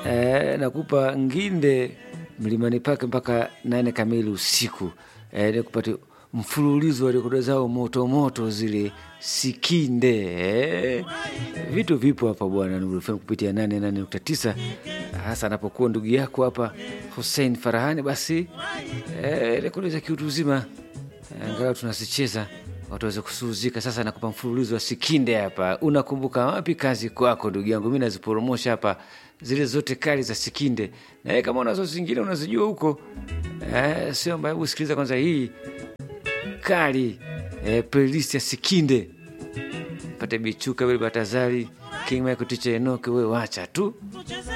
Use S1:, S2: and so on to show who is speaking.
S1: eh, nakupa nginde mlimani pake mpaka nane kamili usiku eh, nikupate mfululizo wa rekodi zao moto moto zile sikinde eh. Vitu vipo hapa bwana Nuru FM kupitia 88.9 hasa anapokuwa ndugu yako hapa Hussein Farahani, basi eh, rekodi za kiutu uzima eh, angalau tunasicheza watu waweze kusuhuzika. Sasa nakupa mfululizo wa sikinde hapa. Unakumbuka wapi? Kazi kwako ndugu yangu, mi naziporomosha hapa zile zote kali za sikinde, na wewe kama unazo zingine unazijua huko eh, sio mbaya. Hebu sikiliza kwanza hii kali eh, playlist ya sikinde pate bichuka vile batazari king Michael ticha enoke we wacha tu